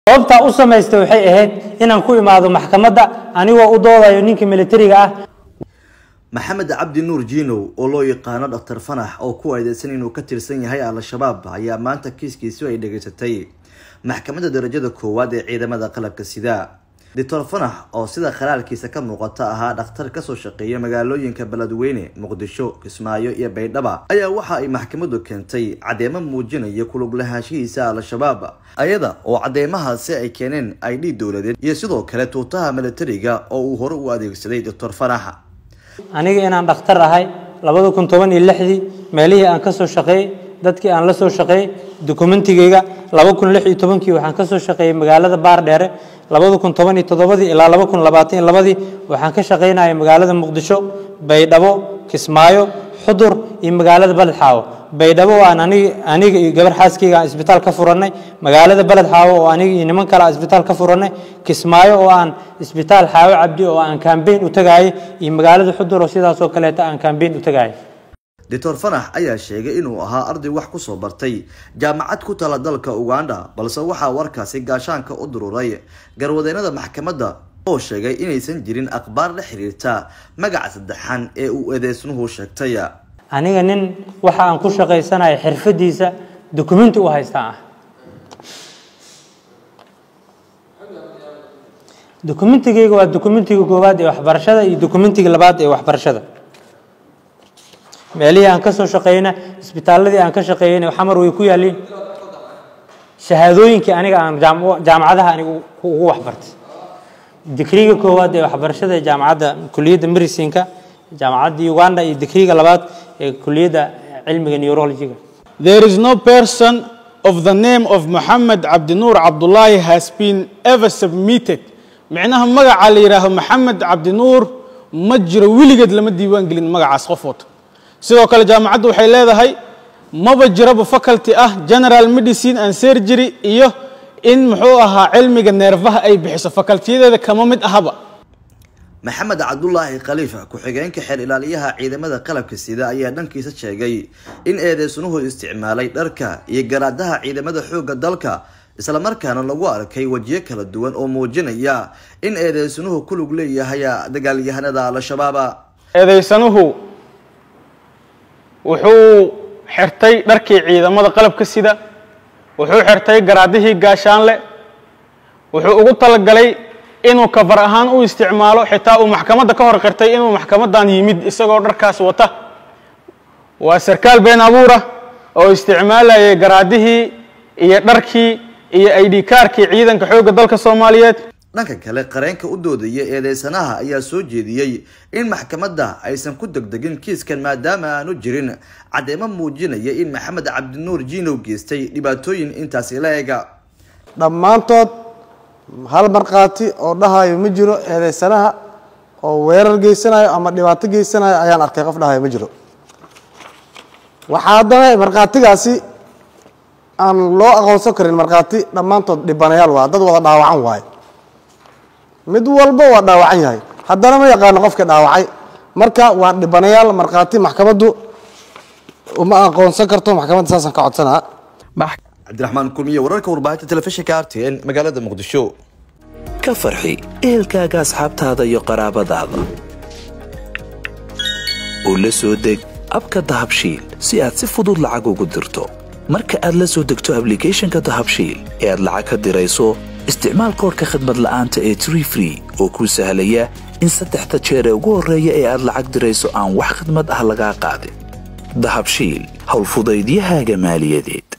sababtaa u samaystay waxay ahayd inaan ku imaado maxkamadda anigoo u doodayo ninka militariga ah maxamed cabdi nuur jiinow oo loo yaqaano dhaktar fanax oo ku aydeysan inuu ka tirsan yahay al-shabaab ayaa maanta kiiskiisu ay dhageysatay maxkamadda darajada koowaad ee ciidamada qalabka sida doctor fanax oo sida khalaalkiisa ka muuqata ahaa dhakhtar kasoo shaqeeya magaalooyinka beledweyne muqdisho kismaayo iyo baydhaba ayaa waxa ay maxkamadu keentay caddeemo muujinaya kulug lahaanshihiisa al-shabaab ayada oo caddeemahaasi ay keeneen idh dowladeed iyo sidoo kale tuutaha militariga oo uu hore u adeegsaday doctor fanax aniga inaan dhakhtar ahay labada kun toban iyo lixdii meelihii aan kasoo shaqeeyey dadkii aan la soo shaqeeyey dokumentigeyga laba kun lix iyo tobankii waxaan kasoo shaqeeyey magaalada baardheere labada kun toban iyo toddobadii ilaa laba kun labaatan iyo labadii waxaan ka shaqeynayay magaalada muqdisho baydhabo kismaayo xudur iyo magaalada beled xaawo baydhabo aan anig aniga iyo gabar xaaskeyga aan isbitaal ka furanay magaalada beled xaawo oo aniga iyo niman kale aan isbitaal ka furanay kismaayo oo aan isbitaal xaawo cabdi oo aan kambeyn u tagaayay iyo magaalada xudur oo sidaasoo kaleeta aan kambeyn u tagaayay doctor fanax ayaa sheegay inuu ahaa arday wax kusoo bartay jaamacad ku tala dalka uganda balse waxaa warkaasi gaashaanka u dururay garwadeennada maxkamadda oo sheegay inaysan jirin akhbaar la xiriirta magaca saddexan ee uu eedeysnuhu sheegtay aniga nin waxa aan ku shaqaysanayo xirfadiisa dukumenti u haystaa ah dokumentigeyga waa dokumentiga koowaad ee waxbarashada iyo dokumentiga labaad ee waxbarashada meelihii aan kasoo shaqeyna isbitaaladii aan ka shaqeeyeyna xamar way ku yaaliin shahaadooyinkii aniga aan jaamacadaha aniga ugu waxbartay digriga koowaad ee waxbarashada ee jaamacadda kuliyadda medicinka jaamacadda uganda iyo digriga labaad ee kuliyadda cilmiga neurologiga There is no person of the name of Muhammad Abdinur Abdullahi has been ever submitted. Micnaha magaca la yidhaaho Maxamed Cabdinuur ma jiro weligeed lama diiwaan gelin magacaas qof wata sidoo kale jaamacaddu waxay leedahay maba jiraba faculty ah general medicine and surgery iyo in muxuu ahaa cilmiga neerfaha ay bixiso facultiyadeeda kama mid ahaba maxamed cabdulaahi khaliifa ku-xigeenka xeer ilaaliyaha ciidamada qalabka sida ayaa dhankiisa sheegay in eedeysnuhu isticmaalay dharka iyo garaadaha ciidamada xoogga dalka islamarkaana lagu arkay wejiyo kala duwan oo muujinaya in eedeysnuhu ku lug leeyahay dagaalyahanada al-shabaaba eedeysanuhu wuxuu xirtay dharkii ciidamada qalabka sida wuxuu xirtay garaadihii gaashaanle wuxuu ugu talagalay inuu kafar ahaan u isticmaalo xitaa uu maxkamadda ka hor qirtay inuu maxkamadan yimid isagoo dharkaas wata waa sarkaal been abuura oo isticmaalayay garaadihii iyo dharkii iyo id kaarkii ciidanka xoogga dalka soomaaliyeed dhanka kale qareenka u doodaya eedeysanaha ayaa soo jeediyey in maxkamadda aysan ku degdegin kiiskan maadaama aanu jirin caddeemo muujinaya in maxamed cabdinuur jiinow geystay dhibaatooyin intaasi la ega dhammaantood hal markhaati oo dhahayo ma jiro eedeysanaha oo weerar geysanayo ama dhibaato geysanayo ayaan arkay qof dhahayo ma jiro waxaa haddana markhaatigaasi aan loo aqoonsan karin markhaati dhammaantood dhibanayaal waa dad wada dhaawacan waaye mid walba waa dhaawacan yahay haddana ma yaqaano qofka dhaawacay marka waa dhibanayaal markhaati maxkamaddu uma aqoonsan karto maxkamadda saasaan ka codsanaa cabdiraxmaan kulmiye wararka warbaahinta telefishinka r t n magaalada muqdisho ka farxi ehelkaaga asxaabtaada iyo qaraabadaada oo la soo deg abka dahabshiil si aad si fudud lacag ugu dirto marka aad la soo degto ablicathonka dahabshiil ee aad lacag ka dirayso isticmaal koorka khadmad la'aanta ee tree free oo kuu sahlaya in saddexda jeer ee ugu horreeya ee aad lacag dirayso aan wax khidmad ah lagaa qaadin dahabshiil howlfudaydiyahaaga maaliyadeed